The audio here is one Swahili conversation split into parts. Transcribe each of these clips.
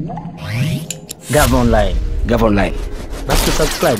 Gava Online. Gava Online. Basi subscribe.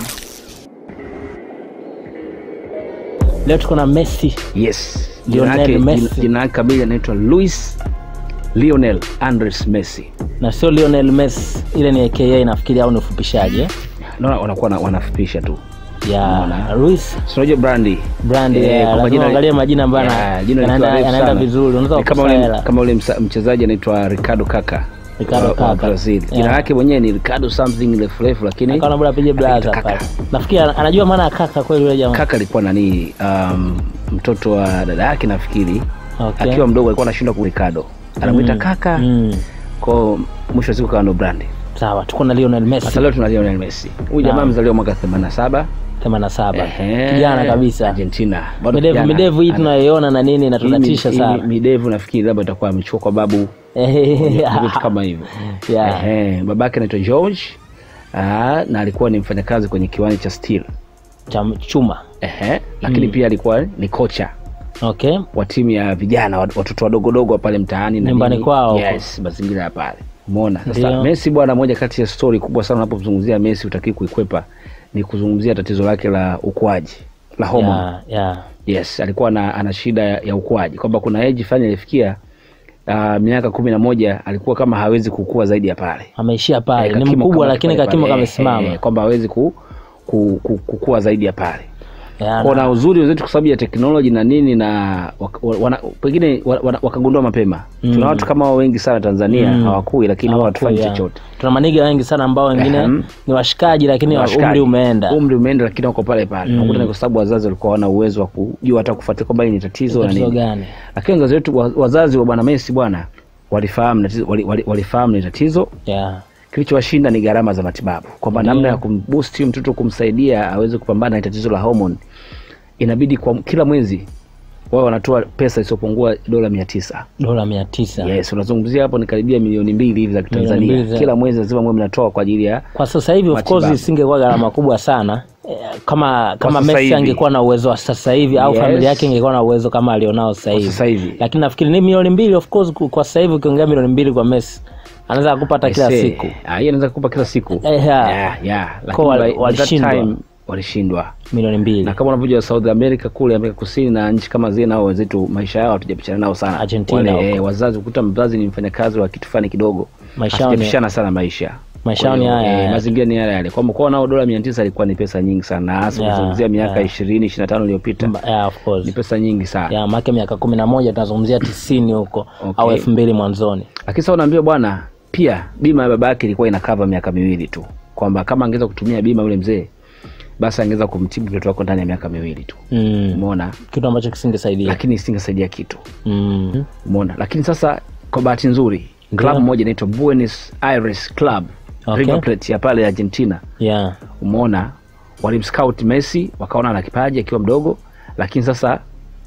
Leo tuko na Messi. Yes. Lionel Jina yake- Messi. jina- Jina yake kamili anaitwa Luis Lionel Andres Messi. Na sio Lionel Messi, ile ni AKA nafikiri au ni ufupishaji eh? Naona wanakuwa na- wanafupisha tu. ya Unaona. Luis Si unajua brandi brand Eh, ya kwa lazima majina- uangalie majina ambayo Yeah, yana- jina likiwa yanaenda refu yanaenda sana. vizuri, unaweza Ni kama kukosa ule hela. kama ule msa- mchezaji anaitwa Ricardo Kaka Ricardo wa- wa Kaka. Brazil. Jina Yeah. lake mwenyewe ni Ricardo something refu refu lakini Akaona bora apige blaza Anaitwa pale. Kaka. Nafikiri ana- anajua maana ya kaka kweli yule jamaa. Kaka alikuwa nani um, mtoto wa dada yake nafikiri Okay. akiwa mdogo alikuwa anashindwa ku Ricardo anamwita Mm. kaka Mm. kwao mwisho wa siku kawa ndo brandi Sawa, tuko na Lionel sasa Messi leo tuna Lionel Messi huyu jamaa Naam. amezaliwa mwaka 87 87. Ehe. Kijana kabisa. Argentina Bado Midevu kijana. midevu hii Ana- tunayoiona na nini na hii mi- tunatisha hii sana. midevu nafikiri labda itakuwa amechukua kwa babu vitu kama hivyo Yeah. Ehe, babake anaitwa George ah, na alikuwa ni mfanyakazi kwenye kiwanda cha steel Cha chuma. Ehe, lakini pia alikuwa ni kocha Okay. wa timu ya vijana wat- watoto wadogodogo wa pale mtaani na Nyumbani nini. kwao huko. yes, mazingira ya pale umeona sasa Ndio. Messi bwana moja kati ya stori kubwa sana unapozungumzia Messi utakii kuikwepa ni kuzungumzia tatizo lake la ukuaji la hormone Yeah, yeah. yes alikuwa na, ana shida ya, ya ukuaji kwamba kuna age fulani alifikia uh, miaka kumi na moja alikuwa kama hawezi kukua zaidi ya pale Ameishia pale. Eh, Ni kakimo mkubwa kama lakini pale kakimo pale. kamesimama. Eh, kwamba hawezi ku, ku, ku, kukua zaidi ya pale Yeah, kwa na- na uzuri wenzetu kwa sababu ya teknoloji na nini na wak- wa- wana, pengine wa- wana- wakagundua mapema Mm. tuna watu kama wao wengi sana tanzania Mm. hawakui lakini wao Hawakui, hatufanyi yeah. chochote Tuna maniga wengi sana ambao wengine Ehem. ni washikaji lakini Washikaji. umri umeenda. umri umeenda lakini wako pale pale Mm. nakuta ni kwa sababu wazazi walikuwa wana uwezo wa kujua hata kufuatilia kwamba hii ni tatizo na Tatizo nini gani? lakini wazazi wetu wa- wazazi wa bwana Messi bwana walifahamu tatizo wali, wali, walifahamu ni tatizo Yeah. kilichowashinda ni gharama za matibabu kwamba Ndio. namna ya kumboost huyu mtoto kumsaidia aweze kupambana na tatizo la hormone inabidi kwa kila mwezi wao wanatoa pesa isiyopungua dola mia tisa Dola mia tisa. yes unazungumzia hapo ni karibia milioni mbili hivi za mbili kitanzania za- kila mwezi lazima mwe mnatoa kwa ajili ya Kwa sasa hivi of course Matibabu. isingekuwa gharama kubwa sana Eh, kama kama sasa Messi hivi. angekuwa na uwezo wa sasa hivi au Yes. familia yake ingekuwa na uwezo kama alionao sasa kwa hivi. sasa hivi Lakini nafikiri ni milioni mbili of course ku- kwa sasa hivi ukiongea milioni mbili kwa Messi anaweza kupata kila Aisee, siku. ah, hiyo anaweza kukupa kila siku Eh, yeah. yeah, yeah. Kwa Lakini wali- by- by that walishindwa. time, walishindwa Milioni mbili. na kama unavyojua South America kule Amerika Kusini na nchi kama zile nao wenzetu maisha yao hatujapishana nao sana Argentina Wale, huko. eh, wazazi ukuta mzazi ni mfanyakazi wa kitu fulani kidogo Maisha yao ni- hatujapishana sana maisha Maisha yao Kwa ni hiyo, haya eh, haya. mazingira ni yale yale kwamba kwa nao dola mia tisa ilikuwa ni pesa nyingi sana na hasa Yeah, kuzungumzia miaka yeah. ishirini ishiri na tano iliyopita Mba- Yeah, of course. ni pesa nyingi sana ya make miaka kumi na moja tunazungumzia tisini huko Okay. au elfu mbili mwanzoni lakini sasa unaambiwa bwana pia bima ya baba yake ilikuwa inakava miaka miwili tu kwamba kama angeweza kutumia bima yule mzee basi angeweza kumtibu mtoto wako ndani ya miaka miwili tu mm. umeona kitu ambacho kisingesaidia lakini isingesaidia kitu mm. umeona lakini sasa kwa bahati nzuri Ndio. klabu moja inaitwa Buenos Aires Club Okay. River Plate ya pale Argentina yeah. umeona walimscout Messi wakaona ana kipaji akiwa mdogo lakini sasa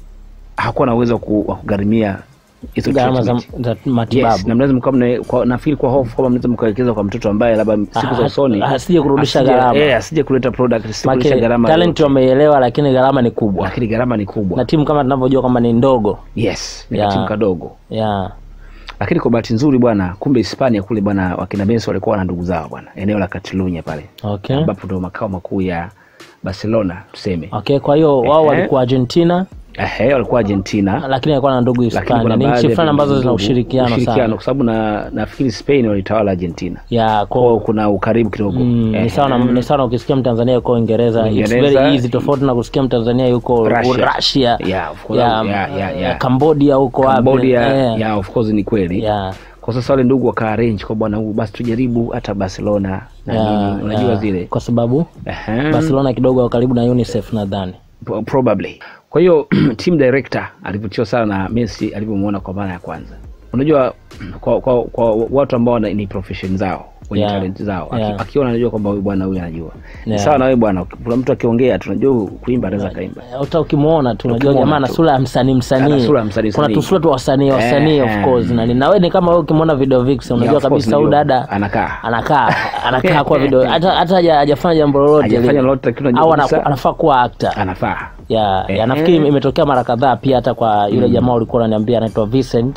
hakuwa na uwezo wa ku- wa kugharimia hizo gharama za, treatment. za matibabu Yes, na mnaweza mkawa mna- kwa- nafikiri kwa hofu kwamba mnaweza mkawekeza kwa mtoto ambaye labda siku za Ah, usoni asije kurudisha asije- gharama. eh, asije kuleta product asije Make kuleta gharama talent yoyote. wameielewa lakini gharama ni kubwa lakini gharama ni kubwa na timu kama tunavyojua kwamba ni ndogo yes ni Yeah. katimu kadogo yeah. lakini kwa bahati nzuri bwana kumbe hispania kule bwana wakina Messi walikuwa na ndugu zao bwana eneo la Catalunya pale okay. ambapo ndo makao makuu ya Barcelona tuseme okay kwa hiyo wao Ehe. walikuwa argentina Ehe, walikuwa Argentina lakini alikuwa na ndugu lakini hispania kuna ni baadhi nchi ya fulani ambazo ndugu- zina ushirikiano sana kwa sababu na nafikiri Spain walitawala Argentina yeah, kwao kwa kuna ukaribu kidogo Mm, Ehe. ni sawa na- ni sawa na ukisikia mtanzania yuko uingereza It's Uingereza. very easy tofauti na kusikia mtanzania yuko Russia. Russia, Yeah, of course. ya- Yeah, yeah, yeah. cambodia huko wapi. Cambodia Eh, yeah, of course ni kweli yeah, kwa sasa wale ndugu waka arrange kwa bwana huyu basi tujaribu hata Barcelona na yeah, nini unajua yeah. zile kwa sababu Ehe. barcelona kidogo wako karibu na unicef nadhani Pro- probably kwa hiyo team director alivutiwa sana na Messi alivyomwona kwa mara ya kwanza unajua kwa, kwa, kwa watu ambao wana- ni profession zao wenye Yeah. talent zao Aki- Yeah. akiona anajua kwamba huyu bwana huyu anajua ni Yeah. sawa na wewe bwana kuna mtu akiongea tunajua kuimba anaweza kaimba hata ukimwona tu unajua Ukimwona jamaa ana tu. sura ya msanii Ana msanii sura ya msanii, kuna msanii. tusura tu wasanii wasanii Eh, of eh. course na nini. na wewe ni kama wewe ukimwona video vixen Yeah, unajua of course, kabisa huyu unajua. dada anakaa anakaa anakaa kwa video hata hata haja- hajafanya jambo lolote hajafanya lile. lolote lakini unajua au kabisa anaku- anafaa kuwa actor anafaa ya, Eh, ya nafikiri eh. imetokea mara kadhaa pia hata kwa yule jamaa ulikuwa unaniambia anaitwa Vincent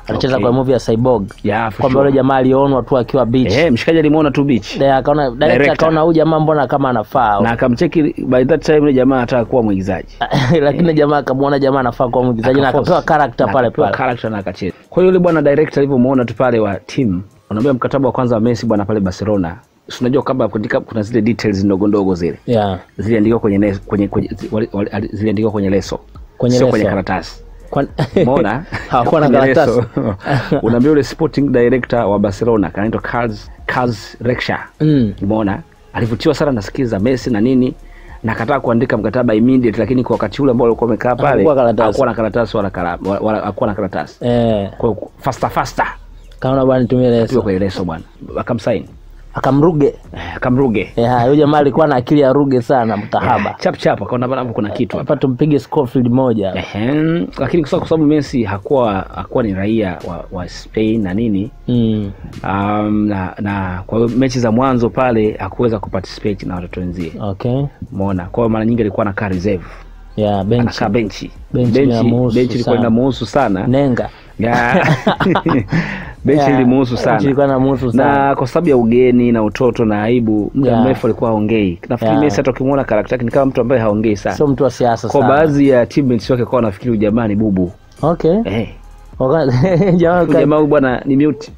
alicheza Okay. kwa movie ya Cyborg Yeah, for kwamba sure. yule jamaa alionwa tu akiwa beach Eh, mshikaji alimuona tu beach Eh, akaona direct Director. akaona huyu jamaa mbona kama anafaa na akamcheki by that time yule jamaa anataka kuwa mwigizaji lakini jamaa akamwona jamaa anafaa kuwa mwigizaji na Akaforce. akapewa character Na pale akapewa pale character na akacheza kwa hiyo yule bwana director alivyomuona tu pale wa team unaambia mkataba wa kwanza wa Messi bwana pale Barcelona Si unajua kabla kuandika kuna zile details ndogo ndogo zile yeah ziliandikwa kwenye, nes- kwenye, kwenye wali- wali- ali- ziliandikwa kwenye leso Kwenye sio leso. kwenye karatasi Kwa- umeona hawakuwa na Kwenye karatasi leso. unaambia yule sporting director wa Barcelona kanaitwa Carlos Carlos Rexha Mm. umeona alivutiwa sana na skills za Messi na nini na akataka kuandika mkataba immediate lakini kwa wakati ule ambao alikuwa amekaa pale Hakukuwa karatasi. hakuwa na karatasi wala kala- wala- wala hakuwa na karatasi eh kwa hiyo faster faster kaona bwana nitumie tuwe leso kwenye leso bwana akamsaini akamruge Eh, akamruge eh haya, huyo jamaa alikuwa na akili ya ruge sana mtahaba chap chap akaona bwana hapo kuna kitu hapa hapa tumpige Scofield moja Ehem, lakini kwa sababu Messi hakuwa hakuwa ni raia wa, wa Spain na nini mm. um, na, na kwa hiyo mechi za mwanzo pale hakuweza kuparticipate na watoto wenzie okay umeona kwa hiyo mara nyingi alikuwa anakaa reserve yeah bench anakaa benchi Benchi inamuhusu benchi ilikuwa sana. inamuhusu sana nenga Ya. benchi Yeah, ilimuhusu benchi ilikuwa sana inamuhusu sana na kwa sababu ya ugeni na utoto na aibu muda Yeah. mrefu alikuwa haongei nafikiri Yeah. Messi hata ukimwona karakta yake ni kama mtu ambaye haongei sana sio mtu wa siasa kwa sana baadhi ya teammates wake kwa wanafikiri huyu jamaa ni bubu okay eh Waka- jamaa huyu ka- jamaa huyu bwana ni mute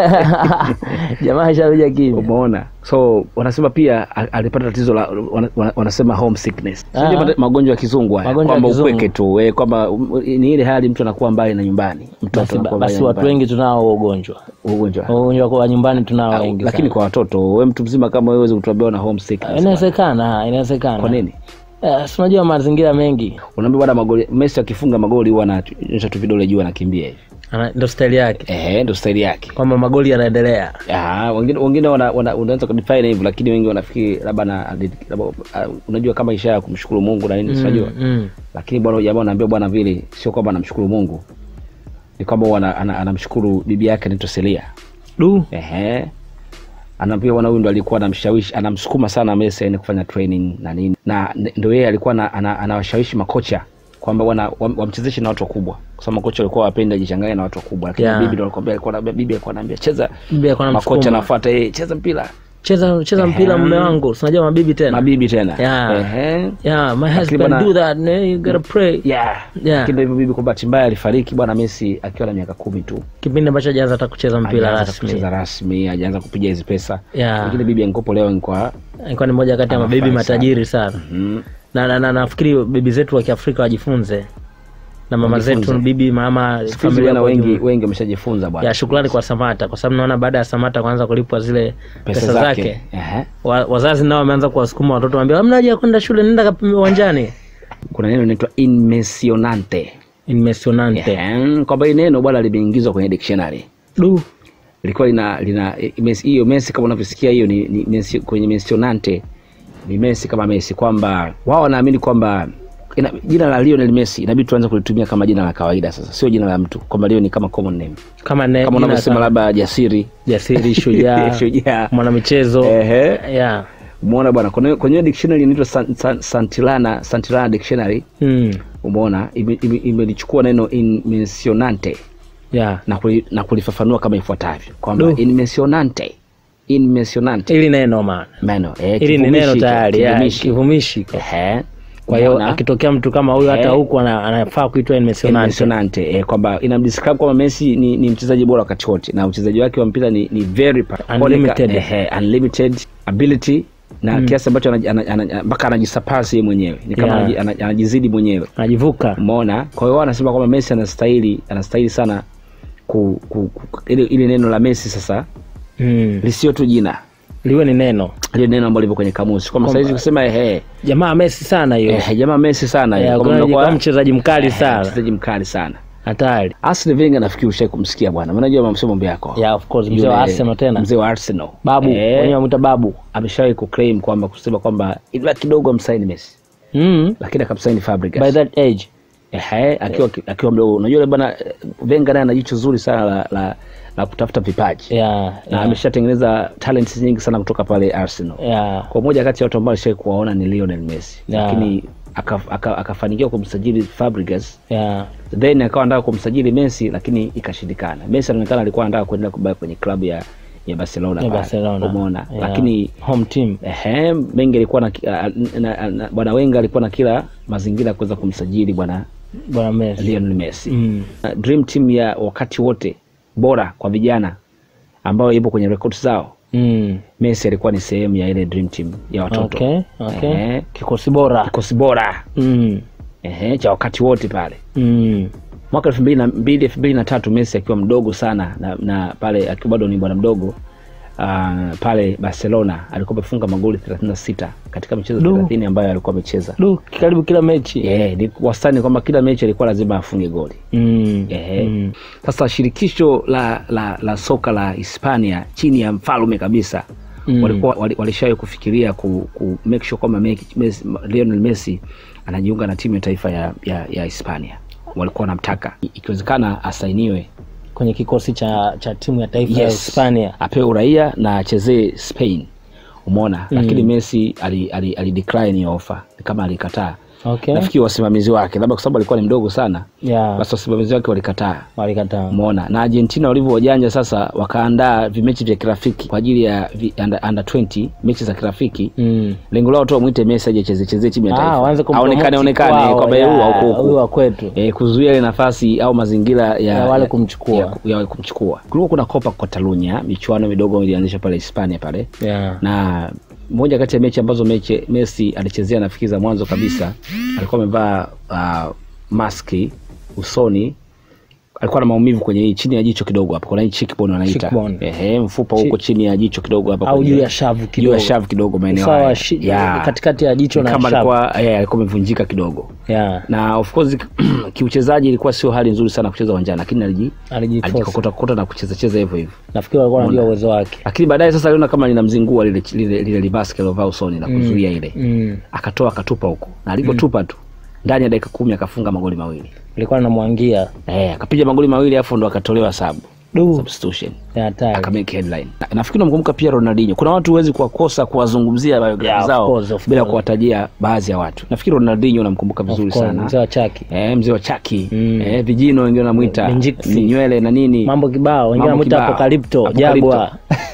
jamaa sharuja kimya umeona so wanasema pia a- alipata tatizo la wana, wana- wanasema home sickness Ah. Sijui mate- magonjwa ya kizungu haya Magonjwa ya kwamba kizungu. upweke tu eh, kwamba um, ni ile hali mtu anakuwa mbali na nyumbani mtoto basi, anakuwa mbali basi na watu nyumbani. wengi tunao huo ugonjwa ugonjwa ugonjwa kwa nyumbani tunao Au, wengi lakini sana. kwa watoto we mtu mzima kama wewe huwezi kutuambia una home sickness inawezekana inawezekana kwa nini Eh, si unajua mazingira mengi unaambia bwana magoli Messi akifunga magoli huwa ananyosha tu vidole juu anakimbia hivi Ana- ndo staili yake ehe ndo staili yake kwamba magoli yanaendelea Ah, wengine wengine wana, wana, unaweza kudefine hivyo lakini wengi wanafikiri labda na labda, uh, unajua kama ishara ya kumshukuru Mungu na nini mm, unajua mm. lakini bwana huyu jamaa anaambia bwana vile sio kwamba anamshukuru Mungu ni kwamba huwa ana- ana- anamshukuru bibi yake anaitwa Celia du ehe anaambia bwana huyu ndo alikuwa anamshawishi anamsukuma sana Messi aende kufanya training na nini na n- ndo yeye alikuwa ana- ana- anawashawishi makocha kwamba bwana wam- wamchezeshe na watu wakubwa kwa sababu makocha walikuwa wapendi ajichanganye na watu wakubwa lakini Yeah. bibi ndo alikwambia alikuwa anambia bibi alikuwa anaambia cheza bibi alikuwa makocha anamsukuma. anafuata yeye cheza mpira cheza cheza mpira mume wangu sinajua mabibi tena mabibi tena Yeah. Ehe. yeah my Lakini husband bwana- do that man. you gotta pray yeah Yeah. lakini ndo hivyo bibi kwa bahati mbaya alifariki bwana Messi akiwa na miaka kumi tu kipindi ambacho hajaanza hata kucheza mpira Hajaanza rasmi kucheza rasmi hajaanza kupiga hizi pesa Yeah. lakini bibi ankopo leo ni kwa alikuwa ni moja kati ya Anafurahi mabibi matajiri sana mm, na, na, na nafikiri bibi zetu wa kiafrika wajifunze na mama Wajifunze. zetu bibi mama siku hizi familia bwana kwa wengi ujumla. wengi wameshajifunza bwana ya shukrani kwa samata kwa sababu naona baada ya samata kuanza kulipwa zile pesa, zake, Ehe. Wa, wazazi nao wameanza kuwasukuma watoto waambia hamna haja ya kwenda shule nenda kapime uwanjani kuna neno linaitwa immensionante immesionante Ehe, kwamba hii neno bwana limeingizwa kwenye dictionary du ilikuwa lina lina imes- hiyo Messi kama unavyosikia hiyo ni, ni, ni kwenye mentionante ni Messi kama Messi kwamba wao wanaamini kwamba ina, jina la Lionel Messi inabidi tuanze kulitumia kama jina la kawaida sasa sio jina la mtu kwamba Leo ni kama common name kama ne, kama jina unavyosema kama labda jasiri jasiri shujaa shujaa mwanamichezo ehe yeah. umeona bwana kwenye kwenye dictionary inaitwa San- San- Santillana Santillana dictionary mm. umeona imelichukua ime, imelichukua neno immensionante yeah. na, kuli, na kulifafanua kama ifuatavyo kwamba Du. immensionante immensionante ili neno maana meno eh, ili ni neno kivumishi hicho, tayari yeah, kivumishi. kivumishi Ehe. kwa hiyo Umeona? akitokea mtu kama huyu hata Eh. huku ana- anafaa kuitwa immesionante Immensionante, eh, kwamba inamdescribe kwamba Messi ni, ni mchezaji bora wakati wote na uchezaji wake wa mpira ni, ni very pa- Unlimited. ehe, unlimited ability na kiasi ambacho anaji- ana- ana- mpaka anajisapasi yeye mwenyewe ni kama Yeah. anaji- ana- anajizidi mwenyewe anajivuka umeona kwa hiyo wao wanasema kwamba Messi anastahili anastahili sana ku, ku, ku, ile, ile neno la Messi sasa mm. lisio tu jina liwe ni neno ile neno ambalo lipo kwenye kamusi kwamba saizi kusema ehe jamaa Messi sana hiyo eh, jamaa Messi sana Eh, kwamba kuna- mnakuwa- kama mchezaji mkali eh, sana mchezaji mkali sana hatari Arsene Wenger nafikiri ushai kumsikia bwana unajua mamsemo mambo yako yeah, of course mzee Yule- wa Arsenal tena mzee wa Arsenal babu eh, wenyewe wamuita babu ameshawahi kuclaim kwamba kusema kwamba ilibaki kidogo amsaini Messi mm. lakini akamsaini Fabregas by that age Ehe, akiwa akiwa mdogo unajua yule bwana eh, Wenger naye ana jicho zuri sana la, la, la kutafuta vipaji yeah, na yeah, ameshatengeneza talents nyingi sana kutoka pale Arsenal yeah. kwa moja kati ya watu ambao alishai kuwaona ni Lionel Messi Yeah. lakini akaf- aka- akafanikiwa kumsajili Fabregas yeah. then akawa anataka kumsajili Messi lakini ikashindikana. Messi anaonekana alikuwa anataka kuendelea kubaki kwenye klabu ya ya Barcelona, Ya pale. Barcelona. umeona Yeah. lakini home team ehe, Mengi alikuwa na, na, na, na bwana Wenga alikuwa na kila mazingira ya kuweza kumsajili bwana bwana Messi Lionel Messi mm. Uh, dream team ya wakati wote bora kwa vijana ambayo ipo kwenye records zao Mm. Messi alikuwa ni sehemu ya ile dream team ya watoto okay, okay. Ehe. kikosi bora kikosi bora mm. ehe, cha wakati wote pale Mm. mwaka elfu mbili na mbili elfu mbili na tatu Messi akiwa mdogo sana na, na pale akiwa bado ni bwana mdogo uh, pale Barcelona alikuwa amefunga magoli 36 katika michezo Du. 30 ambayo alikuwa amecheza. du karibu kila mechi Yeah, ni wastani kwamba kila mechi alikuwa lazima afunge goli. mm. Ehe. Mm. Sasa shirikisho la, la, la soka la Hispania chini ya mfalme kabisa Mm. walikuwa wali- walishawahi kufikiria ku, ku make sure kwamba Messi- Messi- Lionel Messi anajiunga na timu ya taifa ya, ya, ya Hispania. Walikuwa wanamtaka I- ikiwezekana asainiwe kwenye kikosi cha cha timu ya taifa ya yes, Hispania apewe uraia na achezee Spain, umeona lakini Messi ali, ali, ali decline hiyo offer kama alikataa. okay. Nafikiri wasimamizi wake labda kwa sababu alikuwa ni mdogo sana, yeah. basi wasimamizi wake walikataa walikataa umeona na argentina walivyo wajanja sasa wakaandaa vimechi vya kirafiki kwa ajili ya vi, under, under 20 mechi za kirafiki mm. lengo lao tu wamwite messi aje cheze chezee timu ya Ah, waanze taifa kumpromote aonekane onekane kwao, kwamba yeah, huu au huyu huku wa kwetu e, kuzuia ile nafasi au mazingira ya, Ya wale kumchukua. ya, ya kumchukua kulikuwa kuna copa catalunya michuano midogo ilianzishwa pale hispania pale yeah. na moja kati ya mechi ambazo mechi Messi alichezea nafikiri za mwanzo kabisa alikuwa amevaa uh, maski usoni alikuwa na maumivu kwenye hii chini ya jicho kidogo hapa kuna hii cheekbone wanaita Cheekbone. ehe mfupa huko chini ya jicho kidogo hapa au kwenye- juu ya shavu juu ya kidogo shavu kidogo maeneo Usawa haya wa shi- Yeah. katikati ya jicho Ni na kama shavu alikuwa eh, alikuwa amevunjika kidogo yeah. na of course kiuchezaji ilikuwa sio hali nzuri sana kucheza uwanjani lakini aliji alijitosa alijikokota kokota na kucheza cheza hivyo hivyo nafikiri walikuwa wanajua uwezo wake lakini baadaye sasa aliona kama linamzingua lile lile, lile libaski alovaa usoni na kuzuia ile mm. akatoa akatupa huko na alipotupa tu ndani ya dakika kumi akafunga magoli mawili ilikuwa namwangia eh, akapiga magoli mawili afu ndo akatolewa sabu du substitution ya hatari akamake headline Na- nafikiri namkumbuka pia ronaldinho kuna watu huwezi kuwakosa kuwazungumzia biografi Yeah, of zao course, of bila course. kuwatajia baadhi ya watu nafikiri ronaldinho namkumbuka vizuri Of course, sana mzee wa chaki Eh, mzee wa chaki Mm. eh, vijino wengine wanamwita Minjiksi. ni nywele na nini mambo kibao wengine Mambo namwita kibao. apokalipto Apocalypto. jagwa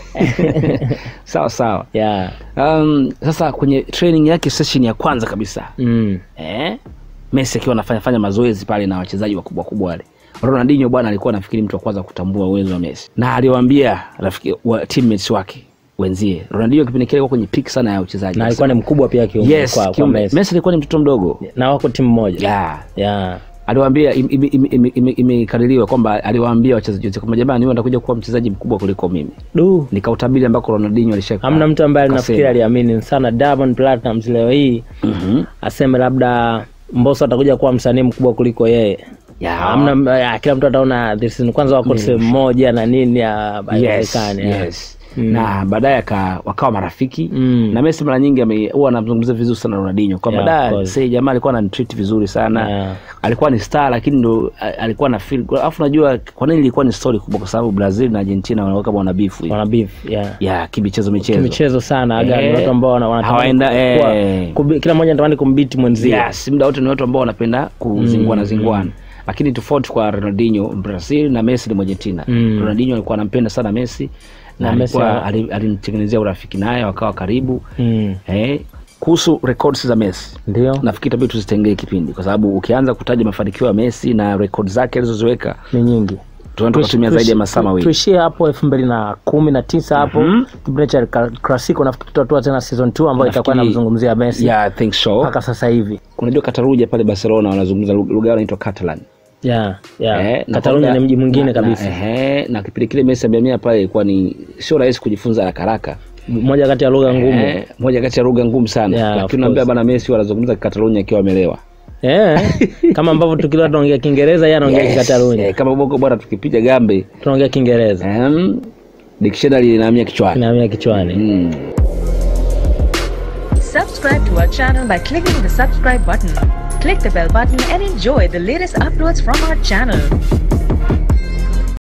sawa sawa yeah. um, sasa kwenye training yake session ya kwanza kabisa mm. eh, Messi akiwa anafanya fanya mazoezi pale na wachezaji wakubwa kubwa wale. Ronaldinho bwana alikuwa nafikiri mtu wa kwanza kutambua uwezo wa Messi, na aliwaambia rafiki wa teammates wake wenzie. Ronaldinho kipindi kile alikuwa kwenye peak sana ya uchezaji, na alikuwa ni mkubwa pia kiumri yes, kwa, kwa kiumbe. Messi. Messi alikuwa ni mtoto mdogo na wako timu moja yeah. yeah. Aliwaambia im- im- im- im- im- imekadiriwa kwamba aliwaambia wachezaji wote kwamba jamani, wewe utakuja kuwa mchezaji mkubwa kuliko mimi. du Nikautabiri ambako Ronaldinho alisha hamna mtu ambaye kasema. nafikiri aliamini sana Diamond Platnumz leo hii Mhm. aseme labda Mbosso atakuja kuwa msanii mkubwa kuliko yeye Yeah. hamna ya, kila mtu ataona this is- kwanza wako sehemu moja na nini ya yes, haiwezekani, ya. yes. na baadaye aka- wakawa marafiki Mm. na Messi mara nyingi ame- huwa anamzungumzia vizuri sana Ronaldinho kwamba Yeah, of da course. sasa jamaa alikuwa ananitreat vizuri sana Yeah. alikuwa ni star lakini ndo a- alikuwa na feel alafu najua kwa nini ilikuwa ni story kubwa kwa sababu Brazil na Argentina wanakuwa kama wana beef hivi wana beef yeah ya kimichezo michezo michezo sana aga ni Eh, watu ambao wana- wanatamani hawaenda, kuwa- eh. kubi- kila mmoja anatamani kumbiti mwenzie yes muda wote ni watu ambao wanapenda kuzinguana zinguana lakini tofauti kwa Ronaldinho Brazil na Messi ni Argentina Mm. Ronaldinho alikuwa anampenda sana Messi na Na Messi alikuwa ana- ali- alimtengenezea urafiki naye wakawa karibu Mm. eh, kuhusu records za Messi ndio nafikiri tabii tuzitengee kipindi kwa sababu ukianza kutaja mafanikio ya Messi na rekod zake alizoziweka ni nyingi tunaweza tukatumia zaidi ya masaa mawili tuishie hapo elfu mbili na kumi na tisa hapo Mhm. kipindi cha Cla- classico nafikiri tutatua tena season 2 ambayo itakuwa Nafikiri- namzungumzia Messi yeah, I think so mpaka sasa hivi kunajua Kataruja pale Barcelona wanazungumza lugha lugha yao inaitwa Catalan yeah, yeah. Eh, na Catalonia kwamba- ni mji mwingine na- kabisa na, ehe, na kipindi kile Messi amehamia pale ilikuwa ni sio rahisi kujifunza haraka haraka moja kati ya lugha ngumu Eh, moja kati ya lugha ngumu sana Yeah, of lakini unaambia course. bana Messi wanazungumza Catalonia akiwa amelewa Eh, kama ambavyo tukilwa tunaongea Kiingereza yeye anaongea Yes. Kikatalunya Eh, kama boko bwana tukipiga gambe tunaongea Kiingereza um, dictionary inahamia kichwani inahamia kichwani mm. Subscribe to our channel by clicking the subscribe button. Click the bell button and enjoy the latest uploads from our channel.